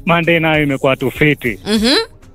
Monday nayo imekuwa tu fiti. Mhm.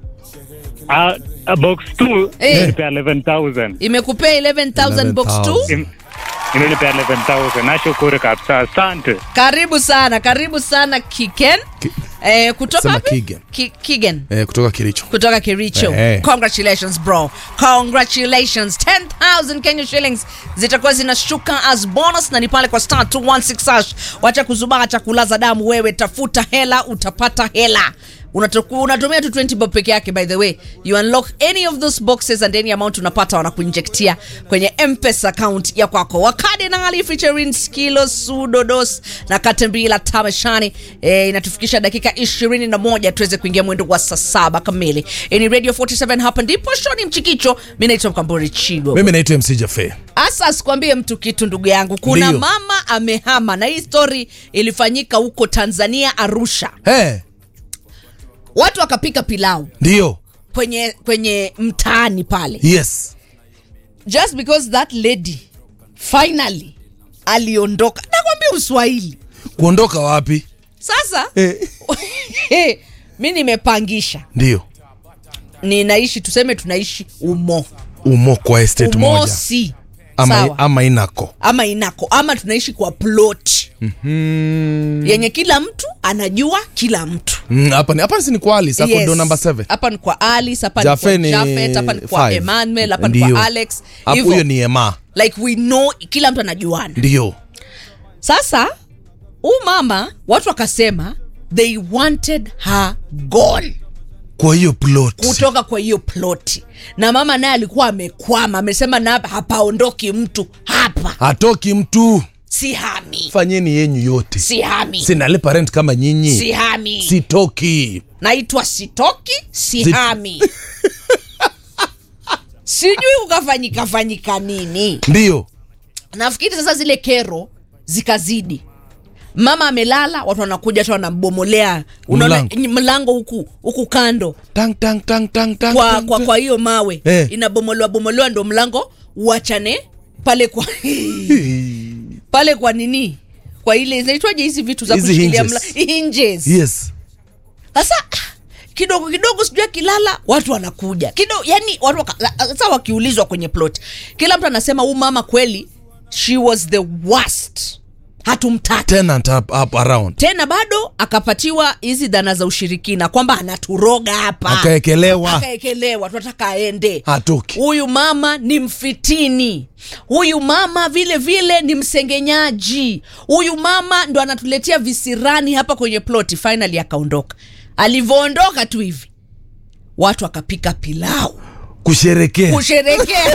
Ah, ah, box 2 Eh. imenipea 11000. imekupea 11000 box 2 11,000. Im- Imenipea 11000. Nashukuru kabisa. Asante. karibu sana karibu sana kiken Ki- eh, kutoka Sema wapi? Kigen. Ki, kigen eh, kutoka Kericho. kutoka kericho Eh. congratulations bro congratulations 10000 kenya shillings zitakuwa zinashuka as bonus na ni pale kwa star 216 hash wacha kuzubaa cha kulaza damu wewe tafuta hela utapata hela Unatoku- unatumia tu 20 bob peke yake by the way you unlock any of those boxes and any amount unapata wanakuinjektia kwenye mpesa account ya kwako wakadinali featuring skilo sudodos na katembila tamashani e, inatufikisha dakika 21 tuweze kuingia mwendo wa saa saba kamili Hii ni radio 47 hapa ndipo shoni mchikicho mi naitwa mkambori chigo Mimi naitwa MC Jafe. hasa asikwambie mtu kitu ndugu yangu kuna Ndiyo. mama amehama na hii story ilifanyika huko tanzania arusha Eh, watu wakapika pilau ndio. kwenye kwenye mtaani pale Yes. just because that lady finally aliondoka nakwambia uswahili Kuondoka wapi? sasa Eh. mi nimepangisha Ndio. ninaishi tuseme tunaishi umo Umo kwa estate moja. umosi Ama, sawa ama inako. ama inako ama tunaishi kwa plot Mm. yenye kila mtu anajua kila mtu Mm, hapa ni hapa si ni kwa Alice, hapo Yes. ndo number 7. hapa ni kwa alice hapa ni Jafe kwa ni jafet hapa ni kwa five. emmanuel hapa ni Ndio. kwa alex Hapo Hivyo, huyo ni Ema. like we know kila mtu anajuana Ndio. sasa huu mama watu wakasema they wanted her gone Kwa hiyo plot. kutoka kwa hiyo ploti na mama naye alikuwa amekwama amesema na hapa hapaondoki mtu hapa Hatoki mtu. si hami Fanyeni yenyu yote. si hami Sinalipa rent kama nyinyi. si hami Sitoki. naitwa sitoki si Si- hami sijui kukafanyika fanyika nini Ndio. nafikiri sasa zile kero zikazidi mama amelala watu wanakuja tu wanambomolea unaona Mlango. ny- mlango huku huku kando Tang tang tang tang tang. kwa tang, kwa tang. kwa hiyo mawe Eh. inabomolewa bomolewa ndo mlango uachane pale kwa pale kwa nini kwa ile zinaitwaje hizi vitu za Hizi kushikilia hinges. mla- hinges Yes. sasa kidogo kidogo sijui akilala watu wanakuja kidogo yani watu waka- sasa wakiulizwa kwenye plot kila mtu anasema huu mama kweli she was the worst hatumtaki Tenant up, up around. tena bado akapatiwa hizi dhana za ushirikina kwamba anaturoga hapa Akaekelewa. akaekelewa tunataka aende Hatoki. huyu mama ni mfitini huyu mama vile vile ni msengenyaji huyu mama ndo anatuletea visirani hapa kwenye ploti finally akaondoka alivyoondoka tu hivi watu akapika pilau Kusherekea. kusherekea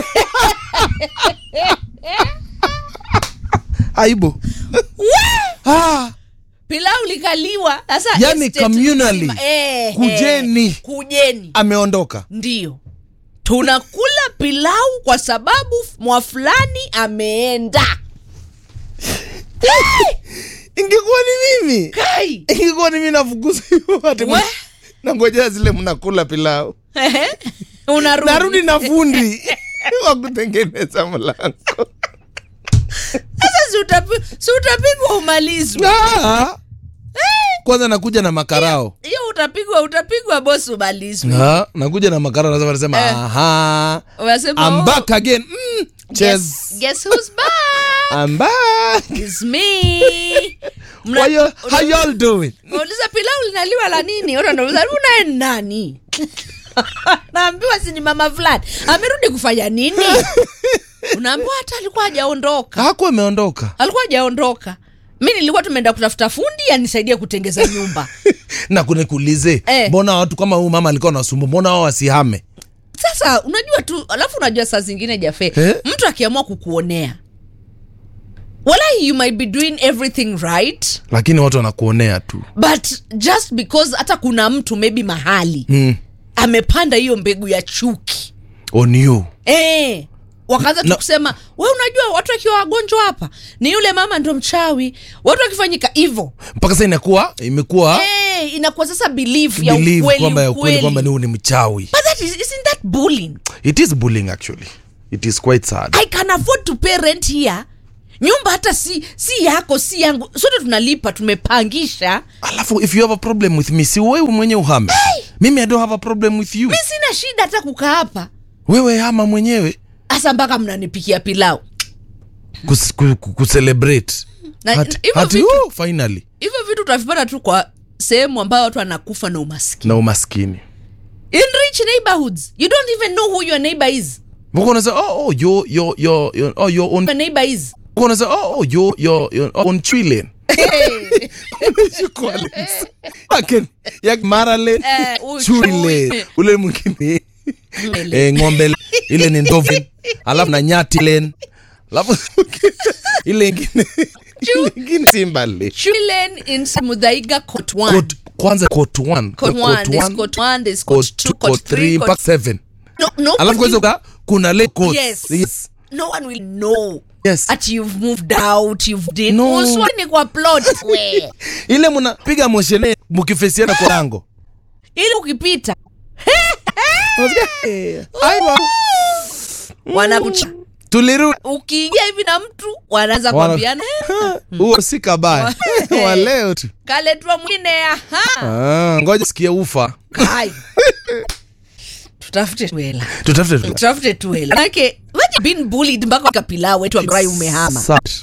Aibu. ah, pilau likaliwa sasa Yani estate communally. nzima, eh, Kujeni. eh, kujeni ameondoka. ndio tunakula pilau kwa sababu mwa fulani ameenda Ingekuwa ni mimi. kai Ingekuwa ni mimi nafukuza hiyo ati We. nangojea zile mnakula pilau. unarudi Narudi na fundi wa kutengeneza mlango. sasa si utapi- si utapigwa umalizwe Ah. Kwanza nakuja na makarao. hiyo utapigwa utapigwa bosi umalizwe Ah, nakuja na makarao nasema nasema Eh. aha. unasema I'm oh, back again. Mm. Cheers. guess, guess who's back I'm back. It's me Mna- How you, how una- y'all doing? unauliza pilau linaliwa la nini Watu wanauliza unaye nani naambiwa si ni mama fulani amerudi kufanya nini unaambiwa hata alikuwa hajaondoka Hakuwa ameondoka. alikuwa hajaondoka mi nilikuwa tumeenda kutafuta fundi anisaidie kutengeza nyumba na kunikuulize Eh. mbona watu kama huyu mama alikuwa nasumbu mbona wao wasihame sasa unajua tu alafu unajua saa zingine jafe Eh? mtu akiamua kukuonea walahi you might be doing everything right lakini watu wanakuonea tu but just because hata kuna mtu maybe mahali mm. amepanda hiyo mbegu ya chuki on you eh wakaanza tu Na- kusema we unajua watu wakiwa wagonjwa hapa ni yule mama ndo mchawi watu wakifanyika hivo mpaka sasa inakuwa imekuwa eh inakuwa sasa belief ya believe ukweli kwamba ya ukweli kwamba ni ukweli huyu ni mchawi but that is, isn't that bullying it is bullying actually it is quite sad i can afford to pay rent here nyumba hata si si yako si yangu sote tunalipa tumepangisha alafu if you have a problem with me si wewe mwenye uhame mimi i don't have a problem with you mi sina shida hata kukaa hapa wewe hama mwenyewe hasa mpaka mnanipikia pilau kus, ku, ku, kucelebrate Na- Hati- hivyo hati, vitu- oh, finally hivyo vitu tutavipata tu kwa sehemu ambayo watu wanakufa na umaskini na umaskini in rich neighborhoods you don't even know who your neighbor is Mbona unasema oh, oh, your, your, your, your, oh, your own your neighbor is Mbona unasema oh, oh, your, your, your own trillion Yake- ya Maralene, Eh, huyu Chule, chui. ule mwingine eh, ng'ombe ile ni ndovin alafu na nyati len alafu ile ingine ile ingine simbale children in mudhaiga court one Court- kwanza court one court Court one there's one, court one there's court court two two, court court three three court mpaka seven no no alafu kwanza uka- kuna le court Yes. yes no one will know Yes. at you've moved out you've did No. uswani kwa plot we ile mnapiga moshene mkifesiana kwa lango ili ukipita Aiwa. wanakucha tulirudi ukiingia hivi na mtu wanaanza Wana- kuambiana "Eh, huo si kabaya wa leo tu kaletwa mwingine aha Ah, ngoja sikia ufa Hai. tutafute tuela tutafute tu. tutafute tuela manake waje been bullied mpaka kapilau wetu ambaye umehama Sad.